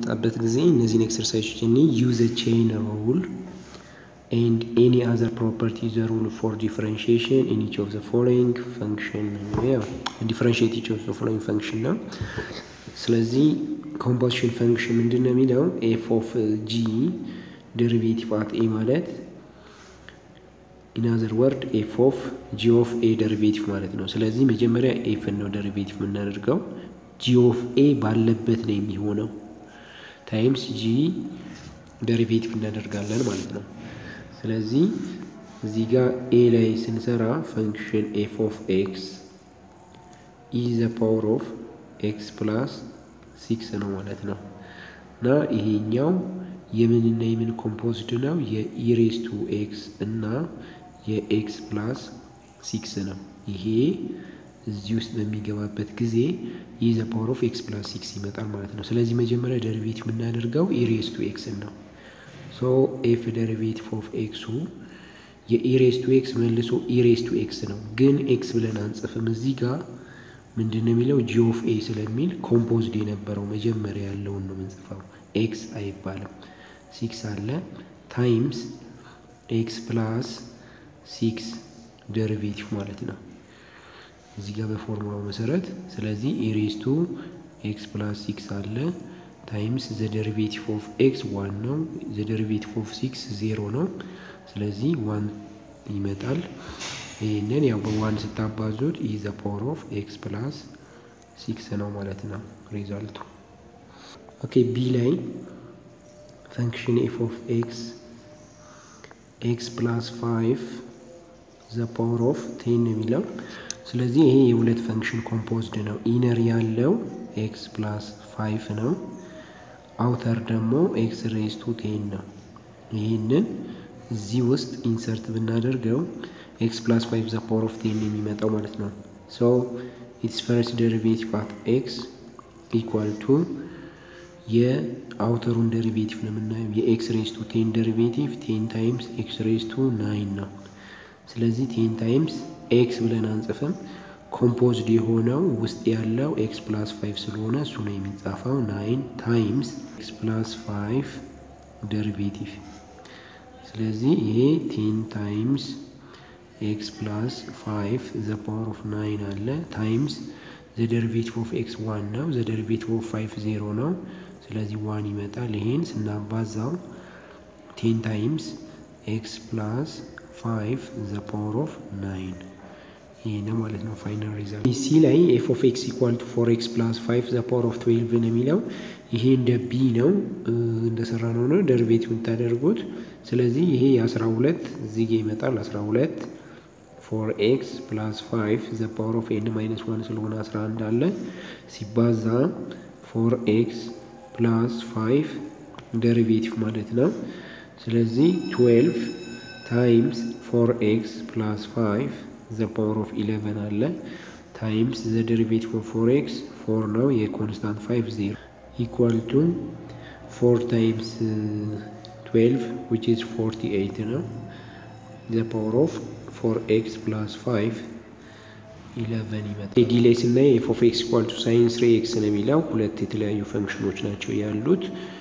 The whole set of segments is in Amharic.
በምንመጣበት ጊዜ እነዚህን ኤክሰርሳይዞች እኔ ዩዝ ቼይን ሩል ኤንድ ኤኒ አዘር ፕሮፐርቲ ዘ ሩል ፎር ዲፍረንሺዬሽን ኢን ኢች ኦፍ ዘ ፎሎዊንግ ፈንክሽን ዲፍረንሺዬት ኢች ኦፍ ዘ ፎሎዊንግ ፈንክሽን ነው። ስለዚህ ኮምፖዚሽን ፈንክሽን ምንድን ነው የሚለው ኤፍ ኦፍ ጂ ዴሪቬቲቭ አት ኤ ማለት ኢናዘር ወርድ ኤፍ ኦፍ ጂ ኦፍ ኤ ዴሪቬቲቭ ማለት ነው። ስለዚህ መጀመሪያ ኤፍ ነው ዴሪቬቲቭ የምናደርገው ጂ ኦፍ ኤ ባለበት ነው የሚሆነው ታይምስ ጂ ዴሪቬቲቭ እናደርጋለን ማለት ነው። ስለዚህ እዚህ ጋር ኤ ላይ ስንሰራ ፈንክሽን ኤፍ ኦፍ ኤክስ ኢ ዘ ፓወር ኦፍ ኤክስ ፕላስ ሲክስ ነው ማለት ነው እና ይሄኛው የምንና የምን ኮምፖዝድ ነው የኢሬስ ቱ ኤክስ እና የኤክስ ፕላስ ሲክስ ነው። ይሄ እዚህ ውስጥ በሚገባበት ጊዜ ኢ ዘ ፓወር ኦፍ ኤክስ ፕላስ ሲክስ ይመጣል ማለት ነው። ስለዚህ መጀመሪያ ደሪቬቲቭ የምናደርገው ኢሬስ ቱ ኤክስ ነው። ሶ ኤፍ ደሪቬቲቭ ኦፍ ኤክሱ የኢሬስ ቱ ኤክስ መልሶ ኢሬስ ቱ ኤክስ ነው፣ ግን ኤክስ ብለን አንጽፍም። እዚህ ጋር ምንድን ነው የሚለው ጂ ኦፍ ኤ ስለሚል ኮምፖዝድ የነበረው መጀመሪያ ያለውን ነው የምንጽፈው። ኤክስ አይባልም። ሲክስ አለ ታይምስ ኤክስ ፕላስ ሲክስ ደሪቬቲቭ ማለት ነው እዚህ ጋር በፎርሙላው መሰረት። ስለዚህ ኢሬስ ቱ ኤክስ ፕላስ ሲክስ አለ ታይምስ ዘ ደሪቬቲቭ ኦፍ ኤክስ ዋን ነው። ዘ ደሪቬቲቭ ኦፍ ሲክስ ዜሮ ነው። ስለዚህ ዋን ይመጣል። ይህንን ያው በዋን ስታባዙት ኢ ዘ ፓወር ኦፍ ኤክስ ፕላስ ሲክስ ነው ማለት ነው ሪዛልቱ። ኦኬ ቢ ላይ ፈንክሽን ኤፍ ኦፍ ኤክስ ኤክስ ፕላስ ፋይቭ ዘ ፓወር ኦፍ ቴን ነው የሚለው ስለዚህ ይሄ የሁለት ፈንክሽን ኮምፖዝድ ነው። ኢነር ያለው ኤክስ ፕላስ ፋይቭ ነው። አውተር ደግሞ ኤክስ ሬዝ ቱ ቴን ነው። ይህንን እዚህ ውስጥ ኢንሰርት ብናደርገው ኤክስ ፕላስ ፋይቭ ዘ ፓወር ኦፍ ቴን የሚመጣው ማለት ነው። ሶ ኢትስ ፈርስት ደሪቬቲቭ አት ኤክስ ኢኳል ቱ የአውተሩን ደሪቬቲቭ ነው የምናየው። የኤክስ ሬዝ ቱ ቴን ደሪቬቲቭ ቴን ታይምስ ኤክስ ሬዝ ቱ ናይን ነው። ስለዚህ ቴን ታይምስ ኤክስ ብለን አንጽፍም። ኮምፖዝድ የሆነው ውስጥ ያለው ኤክስ ፕላስ ፋይቭ ስለሆነ እሱ ነው የሚጻፈው። ናይን ታይምስ ኤክስ ፕላስ ፋይቭ ደሪቬቲቭ። ስለዚህ ይሄ ቴን ታይምስ ኤክስ ፕላስ ፋይቭ ዘ ፓወር ኦፍ ናይን አለ ታይምስ ዘ ደሪቬቲቭ ኦፍ ኤክስ ዋን ነው። ዘ ደሪቬቲቭ ኦፍ ፋይቭ ዜሮ ነው። ስለዚህ ዋን ይመጣል። ይሄን ስናባዛው ቴን ታይምስ ኤክስ ፕላስ ፋይቭ ዘ ፓወር ኦፍ ናይን ይሄ ነው ማለት ነው ፋይናል ሪዛልት። ሲ ላይ ኤፍ ኦፍ ኤክስ ኢኳል ቱ ፎር ኤክስ ፕላስ ፋይቭ ዘ ፓወር ኦፍ ትዌልቭ ነው የሚለው ይሄ እንደ ቢ ነው እንደሰራ ነው ነው ደርቤቲቭ የምታደርጉት። ስለዚህ ይሄ የአስራ ሁለት እዚህ ጋ ይመጣል አስራ ሁለት ፎር ኤክስ ፕላስ ፋይቭ ዘ ፓወር ኦፍ ኤን ማይነስ ዋን ስለሆነ አስራ አንድ አለ ሲባዛ ፎር ኤክስ ፕላስ ፋይቭ ደሪቬቲቭ ማለት ነው። ስለዚህ ትዌልቭ ታይምስ ፎር ኤክስ ፕላስ ፋይቭ ዘ ፓወር ኦፍ ኢሌቨን አለ ታይምስ ዘ ደሪቬቲቭ ኦፍ ፎር ኤክስ ፎር ነው የኮንስታንት ፋይቭ ዜሮ ኢኳል ቱ ፎር ታይምስ ትዌልቭ ዊች ኢዝ ፎርቲ ኤይት ነው ዘ ፓወር ኦፍ ፎር ኤክስ ፕላስ ፋይቭ ኢሌቨን ይመጣል። ዲ ላይ ስናይ ኤፍ ኦፍ ኤክስ ኢኳል ቱ ሳይን ስሪ ኤክስ ነው የሚለው ሁለት የተለያዩ ፈንክሽኖች ናቸው ያሉት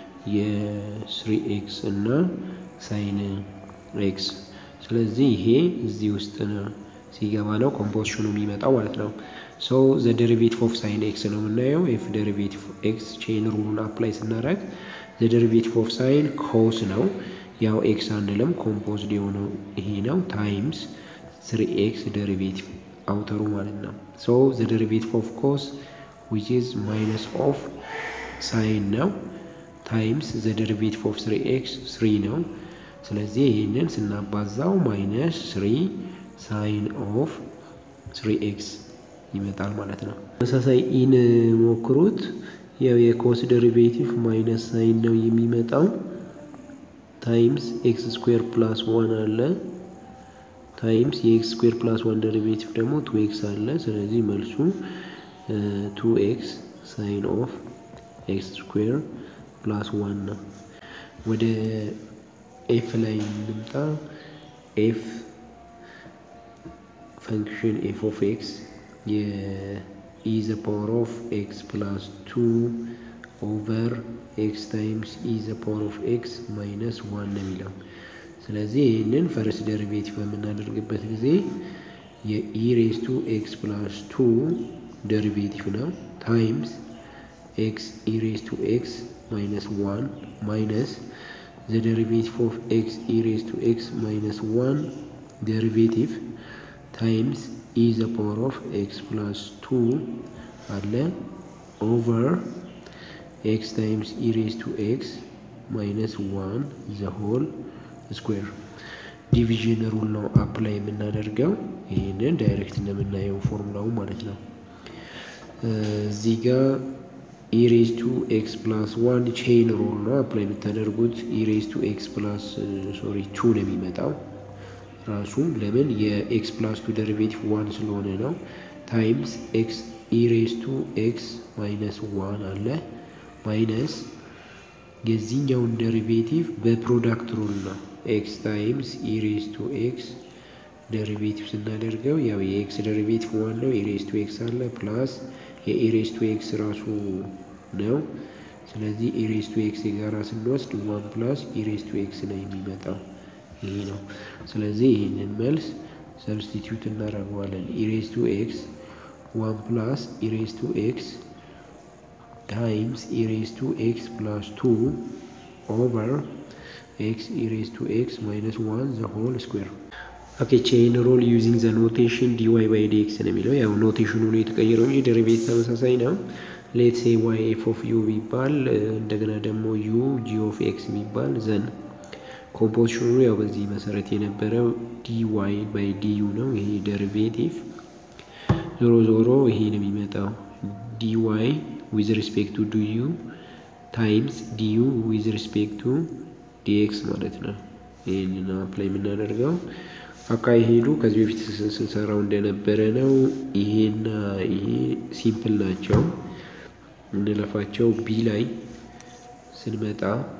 የስሪ ኤክስ እና ሳይን ኤክስ። ስለዚህ ይሄ እዚህ ውስጥ ነው ሲገባ ነው ኮምፖዚሽኑ የሚመጣው ማለት ነው። ሶ ዘ ደሪቬቲቭ ኦፍ ሳይን ኤክስ ነው የምናየው። ኤፍ ደሪቬቲቭ ኤክስ ቼን ሩሉን አፕላይ ስናደርግ ዘ ደሪቬቲቭ ኦፍ ሳይን ኮስ ነው። ያው ኤክስ አንልም ኮምፖዝድ የሆነው ይሄ ነው ታይምስ ስሪ ኤክስ ደሪቬቲቭ አውተሩ ማለት ነው። ሶ ዘ ደሪቬቲቭ ኦፍ ኮስ ዊች ኢዝ ማይነስ ኦፍ ሳይን ነው ታይምስ ዘ ደሪቬቲቭ ኦፍ ስሪ ኤክስ ስሪ ነው። ስለዚህ ይህንን ስናባዛው ማይነስ ስሪ ሳይን ኦፍ ስሪ ኤክስ ይመጣል ማለት ነው። ተመሳሳይ ኢን ሞክሩት። ያው የኮስ ደሪቬቲቭ ማይነስ ሳይን ነው የሚመጣው ታይምስ ኤክስ ስኩዌር ፕላስ ዋን አለ ታይምስ የኤክስ ስኩዌር ፕላስ ዋን ደሪቬቲቭ ደግሞ ቱ ኤክስ አለ። ስለዚህ መልሱ ቱ ኤክስ ሳይን ኦፍ ኤክስ ስኩዌር ፕላስ ዋን ነው። ወደ ኤፍ ላይ እንምጣ። ኤፍ ፈንክሽን ኤፍ ኦፍ ኤክስ የኢ ዘ ፓወር ኦፍ ኤክስ ፕላስ ቱ ኦቨር ኤክስ ታይምስ ኢ ዘ ፓወር ኦፍ ኤክስ ማይነስ ዋን ነው የሚለው። ስለዚህ ይህንን ፈርስት ደሪቬቲቭ በምናደርግበት ጊዜ የኢ ሬዝ ቱ ኤክስ ፕላስ ቱ ደሪቬቲቭ ነው ታይምስ ኤክስ ኢ ሬዝ ቱ ኤክስ ማይነስ ዋን ማይነስ ዘ ደሪቬቲቭ ኦፍ ኤክስ ኢ ሬዝ ቱ ኤክስ ማይነስ ዋን ደሪቬቲቭ ታይምስ ኢ ዘ ፓወር ኦፍ ኤክስ ፕላስ ቱ አለ ኦቨር ኤክስ ታይምስ ኢ ሬዝ ቱ ኤክስ ማይነስ ዋን ዘ ሆል ስኩዌር ዲቪዥን ሩል ነው አፕላይ የምናደርገው። ይህንን ዳይሬክት እንደምናየው ፎርሙላው ማለት ነው። እዚህ ጋር ኢሬዝ ቱ ኤክስ ፕላስ ዋን ቼን ሩል ነው አፕላይ የምታደርጉት። ኢሬዝ ቱ ኤክስ ፕላስ ሶሪ ቱ ነው የሚመጣው ራሱ ለምን የኤክስ ፕላስ ቱ ደሪቬቲቭ ዋን ስለሆነ ነው። ታይምስ ኤክስ ኢሬዝ ቱ ኤክስ ማይነስ ዋን አለ ማይነስ የዚህኛውን ደሪቬቲቭ በፕሮዳክት ሩል ነው ኤክስ ታይምስ ኢሬዝ ቱ ኤክስ ደሪቬቲቭ ስናደርገው ያው የኤክስ ደሪቬቲቭ ዋን ነው። ኢሬዝ ቱ ኤክስ አለ ፕላስ የኢሬዝ ቱ ኤክስ ራሱ ነው። ስለዚህ ኢሬዝ ቱ ኤክስ የጋራ ስንወስድ ዋን ፕላስ ኢሬዝ ቱ ኤክስ ነው የሚመጣው ይሄ ነው። ስለዚህ ይህንን መልስ ሰብስቲትዩት እናደርገዋለን። ኢሬዝ ቱ ኤክስ ዋን ፕላስ ኢሬዝ ቱ ኤክስ ታይምስ ኢሬዝ ቱ ኤክስ ፕላስ ቱ ኦቨር ኤክስ ኢሬዝ ቱ ኤክስ ማይነስ ዋን ዘ ሆል ስኩዌር ኦኬ ቼይን ሮል ዩዚንግ ዘ ኖቴሽን ዲዋይ ባይ ዲ ኤክስ ነው የሚለው። ያው ኖቴሽኑ ነው የተቀየረው እንጂ ደሪቬቲቭ ተመሳሳይ ነው። ሌት ሴ ዋይ ኤፍ ኦፍ ዩ ቢባል እንደገና ደግሞ ዩ ጂ ኦፍ ኤክስ ቢባል ዘን ኮምፖዚሽኑ ያው በዚህ መሰረት የነበረው ዲዋይ ባይ ዲዩ ነው። ይሄ ደሪቬቲቭ ዞሮ ዞሮ ይሄ ነው የሚመጣው ዲዋይ ዊዝ ሪስፔክት ቱ ዲዩ ታይምስ ዲዩ ዊዝ ሪስፔክት ቱ ዲኤክስ ማለት ነው። ይህንን አፕላይ የምናደርገው አካሄዱ ከዚህ በፊት ስንሰራው እንደነበረ ነው። ይሄና ይሄ ሲምፕል ናቸው እንለፋቸው። ቢ ላይ ስንመጣ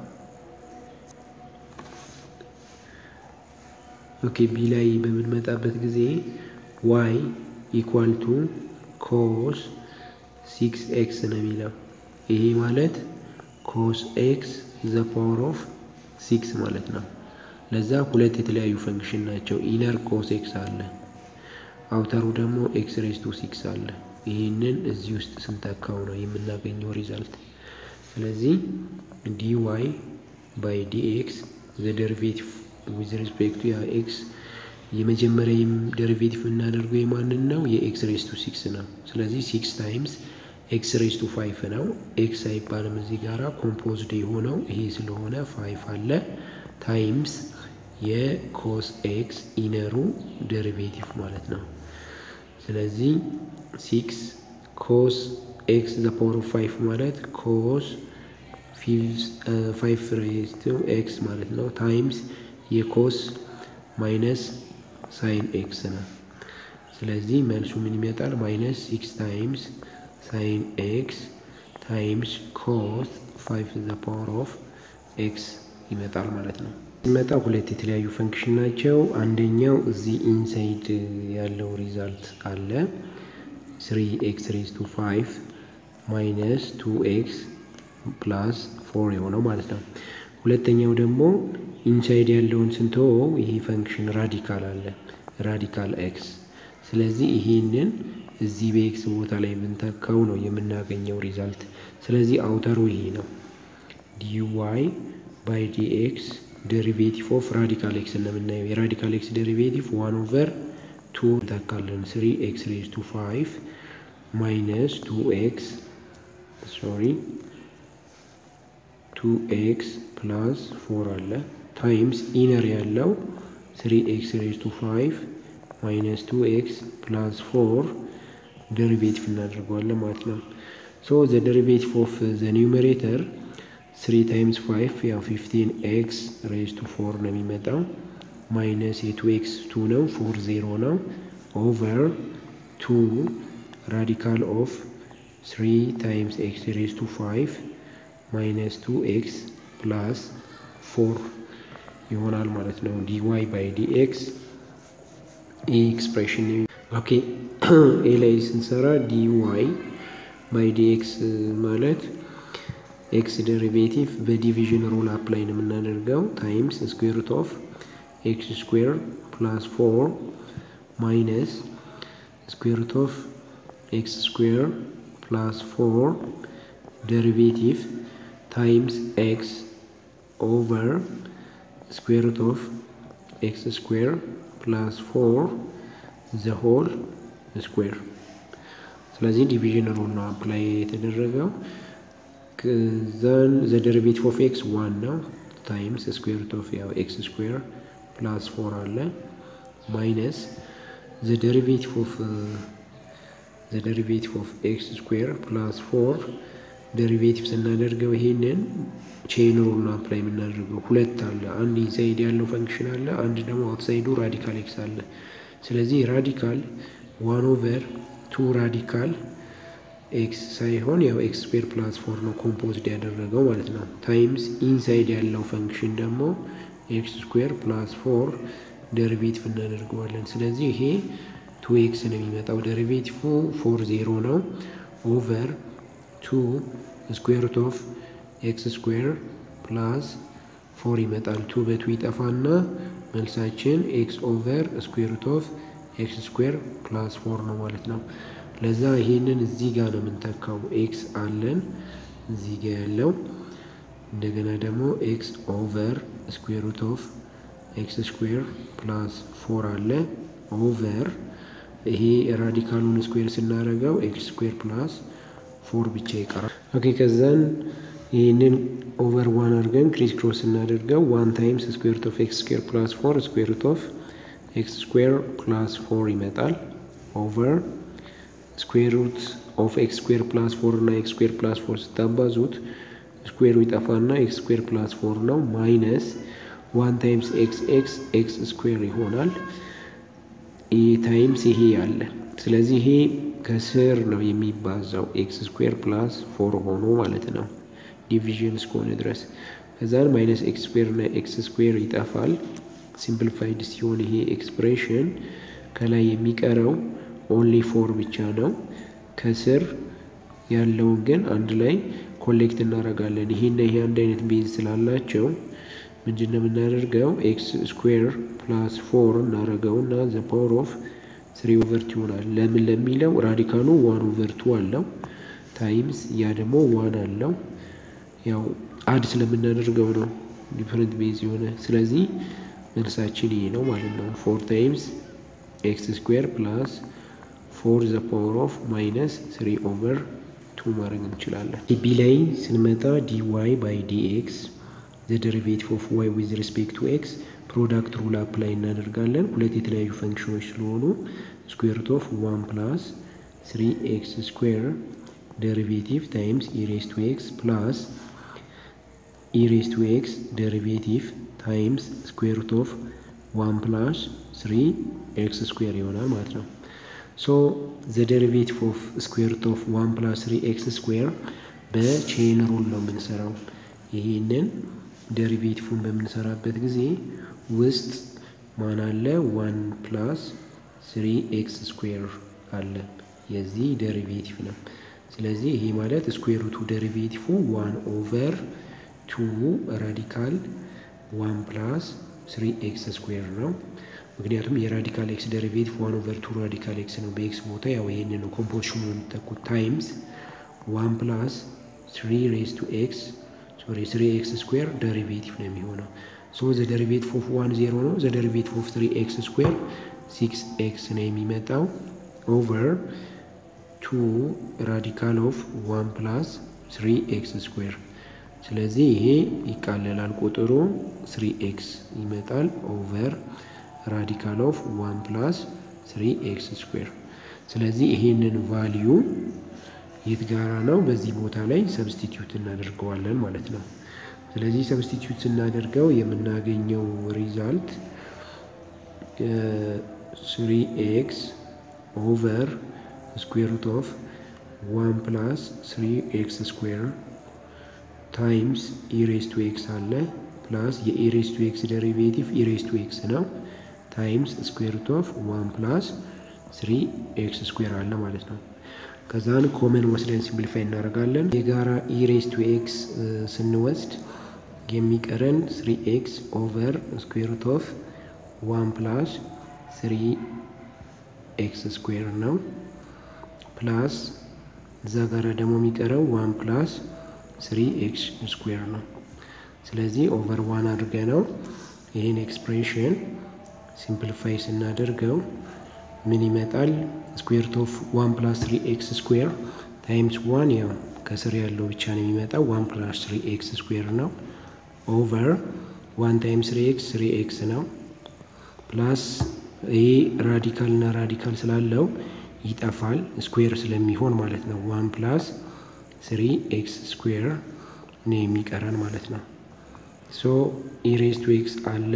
ኦኬ ቢ ላይ በምንመጣበት ጊዜ ዋይ ኢኳል ቱ ኮስ ሲክስ ኤክስ ነው የሚለው። ይሄ ማለት ኮስ ኤክስ ዘ ፓወር ኦፍ ሲክስ ማለት ነው። ለዛ ሁለት የተለያዩ ፈንክሽን ናቸው። ኢነር ኮስ ኤክስ አለ፣ አውተሩ ደግሞ ኤክስ ሬስ ቱ ሲክስ አለ። ይህንን እዚህ ውስጥ ስንተካው ነው የምናገኘው ሪዛልት። ስለዚህ ዲ ዋይ ባይ ዲ ኤክስ ዘ ደሪቬቲቭ ዊዝ ሪስፔክቱ ያ ኤክስ የመጀመሪያ ደሪቬቲቭ የምናደርገው የማንን ነው? የኤክስ ሬስ ቱ ሲክስ ነው። ስለዚህ ሲክስ ታይምስ ኤክስ ሬስ ቱ ፋይቭ ነው። ኤክስ አይባልም እዚህ ጋራ ኮምፖዝድ የሆነው ይሄ ስለሆነ ፋይቭ አለ ታይምስ የኮስ ኤክስ ኢነሩ ደሪቬቲቭ ማለት ነው። ስለዚህ ሲክስ ኮስ ኤክስ ዘ ፓወር ኦፍ ፋይቭ ማለት ኮስ ፋይቭ ሬዝ ቱ ኤክስ ማለት ነው ታይምስ የኮስ ማይነስ ሳይን ኤክስ ነው። ስለዚህ መልሱ ምን ይመጣል? ማይነስ ሲክስ ታይምስ ሳይን ኤክስ ታይምስ ኮስ ፋይቭ ዘ ፓወር ኦፍ ኤክስ ይመጣል ማለት ነው። ሲመጣ ሁለት የተለያዩ ፈንክሽን ናቸው። አንደኛው እዚህ ኢንሳይድ ያለው ሪዛልት አለ ስሪ ኤክስ ሬዝ ቱ ፋይቭ ማይነስ ቱ ኤክስ ፕላስ ፎር የሆነው ማለት ነው። ሁለተኛው ደግሞ ኢንሳይድ ያለውን ስንተወው ይሄ ፈንክሽን ራዲካል አለ ራዲካል ኤክስ። ስለዚህ ይሄንን እዚህ በኤክስ ቦታ ላይ ብንተካው ነው የምናገኘው ሪዛልት። ስለዚህ አውተሩ ይሄ ነው ዲዋይ ባይ ዲኤክስ ዴሪቬቲቭ ኦፍ ራዲካል ኤክስ እንደምናየው የራዲካል ኤክስ ዴሪቬቲቭ ዋን ኦቨር ቱ እንተካለን ስሪ ኤክስ ሬዝ ቱ ፋይቭ ማይነስ ቱ ኤክስ ሶሪ ቱ ኤክስ ፕላስ ፎር አለ ታይምስ ኢነር ያለው ስሪ ኤክስ ሬዝ ቱ ፋይቭ ማይነስ ቱ ኤክስ ፕላስ ፎር ዴሪቬቲቭ እናደርገዋለን ማለት ነው። ሶ ዘ ዴሪቬቲቭ ኦፍ ዘ ኒውሜሬተር ስሪ ታይምስ ፋይቭ ያው ፊፍቲን ኤክስ ሬዝ ቱ ፎር ነው የሚመጣው ማይነስ የቱ ኤክስ ቱ ነው ፎር ዜሮ ነው ኦቨር ቱ ራዲካል ኦፍ ስሪ ታይምስ ኤክስ ሬዝ ቱ ፋይቭ ማይነስ ቱ ኤክስ ፕላስ ፎር ይሆናል ማለት ነው። ዲዋይ ባይ ዲኤክስ ይህ ኤክስፕሬሽን ኦኬ። ኤ ላይ ስንሰራ ዲዋይ ባይ ዲኤክስ ማለት ኤክስ ዴሪቬቲቭ በዲቪዥን ሩል አፕላይ ነው የምናደርገው ታይምስ ስኩዌር ሩት ኦፍ ኤክስ ስኩዌር ፕላስ ፎር ማይነስ ስኩዌር ሩት ኦፍ ኤክስ ስኩዌር ፕላስ ፎር ዴሪቬቲቭ ታይምስ ኤክስ ኦቨር ስኩዌር ሩት ኦፍ ኤክስ ስኩዌር ፕላስ ፎር ዘ ሆል ስኩዌር። ስለዚህ ዲቪዥን ሩል ነው አፕላይ የተደረገው። ዘን ዘ ዴሪቬቲቭ ኦፍ ኤክስ ዋን ነው ታይምስ ስኩዌር ሩት ኦፍ ያው ኤክስ ስኩዌር ፕላስ ፎር አለ ማይነስ ዘ ዴሪቬቲቭ ኦፍ ዘ ዴሪቬቲቭ ኦፍ ኤክስ ስኩዌር ፕላስ ፎር ዴሪቬቲቭ ስናደርገው ይሄንን ቼን ሩል ነው አፕላይ የምናደርገው። ሁለት አለ፣ አንድ ኢንሳይድ ያለው ፈንክሽን አለ፣ አንድ ደግሞ አውትሳይዱ ራዲካል ኤክስ አለ። ስለዚህ ራዲካል ዋን ኦቨር ቱ ራዲካል ኤክስ ሳይሆን ያው ኤክስ ስኩዌር ፕላስ ፎር ነው ኮምፖዝድ ያደረገው ማለት ነው። ታይምስ ኢንሳይድ ያለው ፈንክሽን ደግሞ ኤክስ ስኩዌር ፕላስ ፎር ዴሪቬቲቭ እናደርገዋለን። ስለዚህ ይሄ ቱ ኤክስ ነው የሚመጣው። ዴሪቬቲቭ ፎር ዜሮ ነው ኦቨር ቱ ስኩዌር ሩት ኦፍ ኤክስ ስኩዌር ፕላስ ፎር ይመጣል። ቱ በቱ ይጠፋና መልሳችን ኤክስ ኦቨር ስኩዌር ሩት ኦፍ ኤክስ ስኩዌር ፕላስ ፎር ነው ማለት ነው። ለዛ ይሄንን እዚህ ጋር ነው የምንተካው። ኤክስ አለን እዚህ ጋር ያለው እንደገና ደግሞ ኤክስ ኦቨር ስኩዌር ሩት ኦፍ ኤክስ ስኩዌር ፕላስ ፎር አለ ኦቨር ይሄ ራዲካሉን ስኩዌር ስናደርገው ኤክስ ስኩዌር ፕላስ ፎር ብቻ ይቀራል። ኦኬ ከዛን ይህንን ኦቨር ዋን አድርገን ክሪስ ክሮስ ስናደርገው ዋን ታይምስ ስኩዌር ሩት ኦፍ ኤክስ ስኩዌር ፕላስ ፎር ስኩዌር ሩት ኦፍ ኤክስ ስኩዌር ፕላስ ፎር ይመጣል ኦቨር ስኩዌር ሩት ኦፍ ኤክስ ስኩዌር ፕላስ ፎር እና ኤክስ ስኩዌር ፕላስ ፎር ስታባዙት ስኩዌሩ ይጠፋና ኤክስ ስኩዌር ፕላስ ፎር ነው ማይነስ ዋን ታይምስ ኤክስ ኤክስ ኤክስ ስኩዌር ይሆናል። ይህ ታይምስ ይሄ ያለ ስለዚህ ይሄ ከስር ነው የሚባዛው ኤክስ ስኩዌር ፕላስ ፎር ሆኖ ማለት ነው ዲቪዥን እስከሆነ ድረስ ከዛን ማይነስ ኤክስ ስኩዌር እና ኤክስ ስኩዌር ይጠፋል። ሲምፕሊፋይድ ሲሆን ይሄ ኤክስፕሬሽን ከላይ የሚቀረው ኦንሊ ፎር ብቻ ነው። ከስር ያለውን ግን አንድ ላይ ኮሌክት እናደርጋለን። ይሄና ይሄ አንድ አይነት ቤዝ ስላላቸው ምንድን ነው የምናደርገው? ኤክስ ስኩዌር ፕላስ ፎር እናደርገው እና ዘ ፓወር ኦፍ ስሪ ኦቨር ቱ ይሆናል። ለምን ለሚለው ራዲካሉ ዋን ኦቨር ቱ አለው ታይምስ ያ ደግሞ ዋን አለው። ያው አድ ስለምናደርገው ነው ዲፈረንት ቤዝ የሆነ ስለዚህ መልሳችን ይሄ ነው ማለት ነው። ፎር ታይምስ ኤክስ ስኩዌር ፕላስ ፎር ዘ ፓወር ኦፍ ማይነስ ስሪ ኦቨር ቱ ማድረግ እንችላለን። ቢ ላይ ስንመጣ ዲ ዋይ ባይ ዲ ኤክስ ዘ ደሪቬቲቭ ኦፍ ዋይ ዊዝ ሪስፔክት ቱ ኤክስ ፕሮዳክት ሩል አፕላይ እናደርጋለን። ሁለት የተለያዩ ፈንክሽኖች ስለሆኑ ስኩዌር ሩት ኦፍ ዋን ፕላስ ስሪ ኤክስ ስኩዌር ደሪቬቲቭ ታይምስ ኢሬስ ቱ ኤክስ ፕላስ ኢሬስ ቱ ኤክስ ደሪቬቲቭ ታይምስ ስኩዌር ሩት ኦፍ ዋን ፕላስ ስሪ ኤክስ ስኩዌር ይሆናል ማለት ነው። ሶ ዘ ደሪቬቲቭ ኦፍ ስኩዌር ሩት ኦፍ ዋን ፕላስ ስሪ ኤክስ ስኩዌር በቼን ሩል ነው የምንሰራው። ይሄንን ደሪቬቲቭን በምንሰራበት ጊዜ ውስጥ ማን አለ? ዋን ፕላስ ስሪ ኤክስ ስኩዌር አለ። የዚህ ደሪቬቲቭ ነው። ስለዚህ ይሄ ማለት ስኩዌር ሩቱ ደሪቬቲቭ ዋን ኦቨር ቱ ራዲካል ዋን ፕላስ ስሪ ኤክስ ስኩዌር ነው። ምክንያቱም የራዲካል ኤክስ ደሪቬቲቭ ዋን ኦቨር ቱ ራዲካል ኤክስ ነው። በኤክስ ቦታ ያው ይሄንን ነው ኮምፖዚሽኑ የሚተኩት ታይምስ ዋን ፕላስ ስሪ ሬስ ቱ ኤክስ ሶሪ ስሪ ኤክስ ስኩዌር ደሪቬቲቭ ነው የሚሆነው። ሶ ዘ ደሪቬቲቭ ኦፍ ዋን ዜሮ ነው። ዘ ደሪቬቲቭ ኦፍ ስሪ ኤክስ ስኩዌር ሲክስ ኤክስ ነው የሚመጣው ኦቨር ቱ ራዲካል ኦፍ ዋን ፕላስ ስሪ ኤክስ ስኩዌር ስለዚህ ይሄ ይቃለላል ቁጥሩ ስሪ ኤክስ ይመጣል ኦቨር ራዲካል ኦፍ ዋን ፕላስ ስሪ ኤክስ ስኩዌር። ስለዚህ ይሄንን ቫሊዩ የት ጋራ ነው? በዚህ ቦታ ላይ ሰብስቲትዩት እናደርገዋለን ማለት ነው። ስለዚህ ሰብስቲትዩት ስናደርገው የምናገኘው ሪዛልት ስሪ ኤክስ ኦቨር ስኩዌር ሩት ኦፍ ዋን ፕላስ ስሪ ኤክስ ስኩዌር ታይምስ ኢሬስ ቱ ኤክስ አለ ፕላስ የኢሬስ ቱ ኤክስ ደሪቬቲቭ ኢሬስ ቱ ኤክስ ነው ታይምስ ስኩዌር ሩት ኦፍ ዋን ፕላስ ስሪ ኤክስ ስኩዌር አለ ማለት ነው። ከዛን ኮመን ወስደን ሲምፕሊፋይ እናደርጋለን። የጋራ ኢሬስ ቱ ኤክስ ስንወስድ የሚቀረን ስሪ ኤክስ ኦቨር ስኩዌር ሩት ኦፍ ዋን ፕላስ ስሪ ኤክስ ስኩዌር ነው። ፕላስ እዛ ጋራ ደግሞ የሚቀረው ዋን ፕላስ ስሪ ኤክስ ስኩዌር ነው። ስለዚህ ኦቨር ዋን አድርገ ነው ይህን ኤክስፕሬሽን ሲምፕሊፋይ ስናደርገው ምን ይመጣል? ስኩዌር ኦፍ ዋን ፕላስ ስሪ ኤክስ ስኩዌር ታይምስ ዋን ያው ከስር ያለው ብቻ ነው የሚመጣው ዋን ፕላስ ስሪ ኤክስ ስኩዌር ነው። ኦቨር ዋን ታይምስ ስሪ ኤክስ ስሪ ኤክስ ነው። ፕላስ ይሄ ራዲካል እና ራዲካል ስላለው ይጠፋል ስኩዌር ስለሚሆን ማለት ነው። ዋን ፕላስ ስሪ ኤክስ ስኩዌር ነው የሚቀረን ማለት ነው። ሶ ኢሬስ ቱ ኤክስ አለ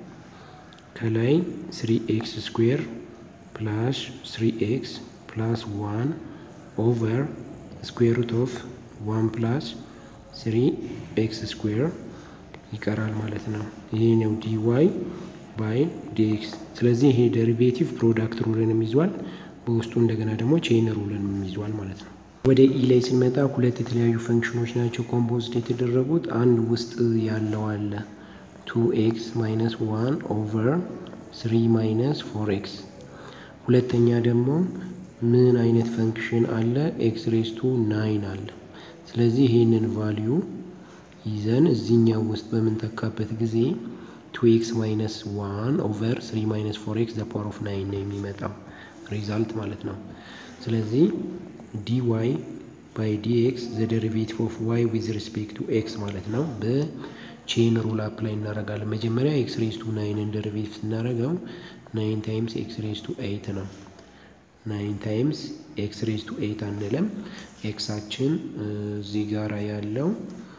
ከላይ ስሪ ኤክስ ስኩዌር ፕላስ ስሪ ኤክስ ፕላስ ዋን ኦቨር ስኩዌር ሩት ኦፍ ዋን ፕላስ ስሪ ኤክስ ስኩዌር ይቀራል ማለት ነው። ይሄ ነው ዲ ዋይ ባይ ዲኤክስ። ስለዚህ ይሄ ደሪቬቲቭ ፕሮዳክት ሩልንም ይዟል፣ በውስጡ እንደገና ደግሞ ቼን ሩልንም ይዟል ማለት ነው። ወደ ኢ ላይ ስንመጣ ሁለት የተለያዩ ፈንክሽኖች ናቸው ኮምፖዝድ የተደረጉት። አንድ ውስጥ ያለው አለ ቱ ኤክስ ማይነስ ዋን ኦቨር ስሪ ማይነስ ፎር ኤክስ። ሁለተኛ ደግሞ ምን አይነት ፈንክሽን አለ? ኤክስ ሬስ ቱ ናይን አለ። ስለዚህ ይህንን ቫሊዩ ይዘን እዚህኛው ውስጥ በምንተካበት ጊዜ ቱ ኤክስ ማይነስ ዋን ኦቨር ስሪ ማይነስ ፎር ኤክስ ዘ ፓወር ኦፍ ናይን ነው የሚመጣው ሪዛልት ማለት ነው። ስለዚህ ዲ ዋይ ባይ ዲ ኤክስ ዘ ደሪቬቲቭ ኦፍ ዋይ ዊዝ ሪስፔክት ቱ ኤክስ ማለት ነው። በቼን ሩል አፕላይ እናደርጋለን። መጀመሪያ ኤክስ ሬስ ቱ ናይንን ደሪቬቲቭ ስናደርገው ናይን ታይምስ ኤክስ ሬስ ቱ ኤይት ነው። ናይን ታይምስ ኤክስ ሬስ ቱ ኤይት አንልም። ኤክሳችን እዚህ ጋራ ያለው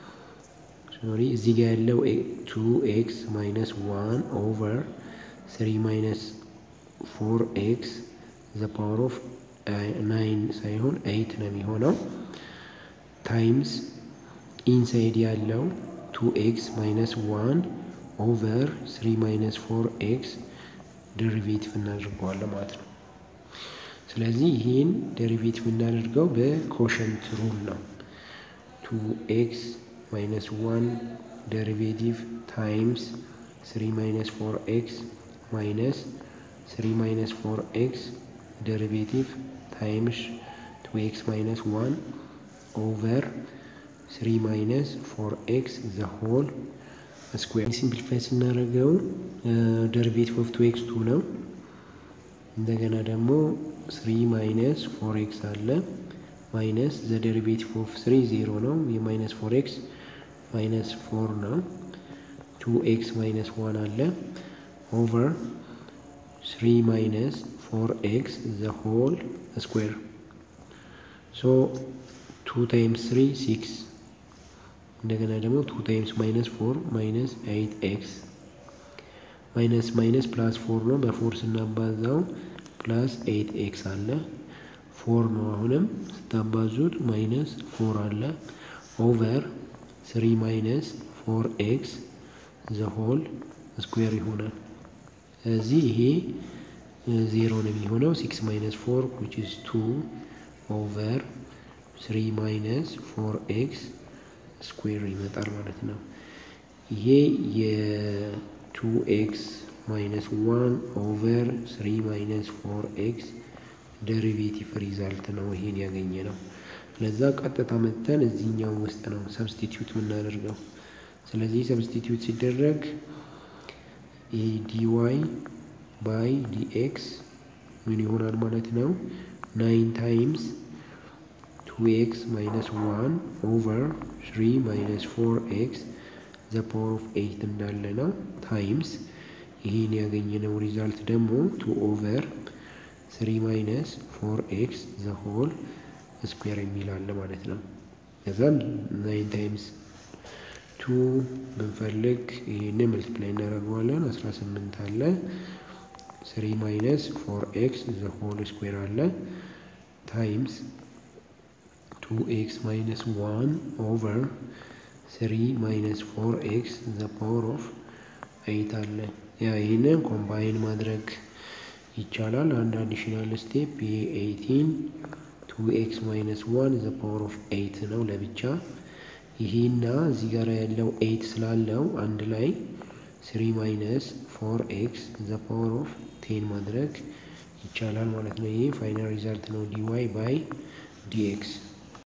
ሶሪ እዚህ ጋር ያለው ቱ ኤክስ ማይነስ ዋን ኦቨር ስሪ ማይነስ ፎር ኤክስ ዘ ፓወር ኦፍ ናይን ሳይሆን ኤይት ነው የሚሆነው ታይምስ ኢንሳይድ ያለው ቱ ኤክስ ማይነስ ዋን ኦቨር ስሪ ማይነስ ፎር ኤክስ ደሪቬቲቭ እናደርገዋለን ማለት ነው። ስለዚህ ይህን ደሪቬቲቭ እናደርገው በኮሸንት ሩል ነው። ቱ ኤክስ ማይነስ ዋን ደሪቬቲቭ ታይምስ ስሪ ማይነስ ፎር ኤክስ ማይነስ ስሪ ማይነስ ፎር ኤክስ ደሪቬቲቭ ታይምስ ቱ ኤክስ ማይነስ ዋን ኦቨር ስሪ ማይነስ ፎር ኤክስ ዘ ሆል ስኩዌር። ሲምፕሊፋይ ስናደርገው ደሪቬቲቭ ኦፍ ቱ ኤክስ ቱ ነው። እንደገና ደግሞ ስሪ ማይነስ ፎር ኤክስ አለ ማይነስ ዘ ደሪቬቲቭ ኦፍ ስሪ ዜሮ ነው። የማይነስ ፎር ኤክስ ማይነስ ፎር ነው። ቱ ኤክስ ማይነስ ዋን አለ ኦቨር ስሪ ማይነስ ፎር ኤክስ ዘ ሆል ስኩዌር ሶ ቱ ታይምስ ስሪ ሲክስ እንደገና ደግሞ ቱ ታይምስ ማይነስ ፎር ማይነስ ኤይት ኤክስ ማይነስ ማይነስ ፕላስ ፎር ነው። በፎር ስናባዛው ፕላስ ኤይት ኤክስ አለ ፎር ነው። አሁንም ስታባዙት ማይነስ ፎር አለ ኦቨር ስሪ ማይነስ ፎር ኤክስ ዘ ሆል ስኩዌር ይሆናል። እዚህ ይሄ ዜሮ ነው የሚሆነው። ሲክስ ማይነስ ፎር ዊች ኢዝ ቱ ኦቨር ስሪ ማይነስ ፎር ኤክስ ስኩዌር ይመጣል ማለት ነው። ይሄ የቱ ኤክስ ማይነስ ዋን ኦቨር ስሪ ማይነስ ፎር ኤክስ ደሪቬቲቭ ሪዛልት ነው። ይሄን ያገኘ ነው። ለዛ ቀጥታ መተን እዚህኛው ውስጥ ነው ሰብስቲቲዩት የምናደርገው። ስለዚህ ሰብስቲቲዩት ሲደረግ ይሄ ዲዋይ ባይ ዲኤክስ ምን ይሆናል ማለት ነው? ናይን ታይምስ ቱ ኤክስ ማይነስ ዋን ኦቨር ስሪ ማይነስ ፎር ኤክስ ዘ ፓወር ኦፍ ኤይት እንዳለ ነው ታይምስ ይህን ያገኘነው ሪዛልት ደግሞ ቱ ኦቨር ስሪ ማይነስ ፎር ኤክስ ዘ ሆል ስኩዌር የሚል አለ ማለት ነው። ከዛም ናይን ታይምስ ቱ ብንፈልግ ይህን መልቲፕላይ እናደርገዋለን። አስራ ስምንት አለ ስሪ ማይነስ ፎር ኤክስ ዘ ሆል ስኩዌር አለ ታይምስ ቱ ኤክስ ማይነስ ዋን ኦቨር ስሪ ማይነስ ፎር ኤክስ ዘ ፓወር ኦፍ ኤይት አለ። ያ ይህንን ኮምባይን ማድረግ ይቻላል። አንድ አዲሽናል ስቴፕ ይሄ ኤይቲን ቱ ቱ ኤክስ ማይነስ ዋን ዘ ፓወር ኦፍ ኤይት ነው ለብቻ። ይሄና እዚህ ጋር ያለው ኤይት ስላለው አንድ ላይ ስሪ ማይነስ ፎር ኤክስ ዘ ፓወር ኦፍ ቴን ማድረግ ይቻላል ማለት ነው። ይሄ ፋይናል ሪዛልት ነው ዲዋይ ባይ ዲኤክስ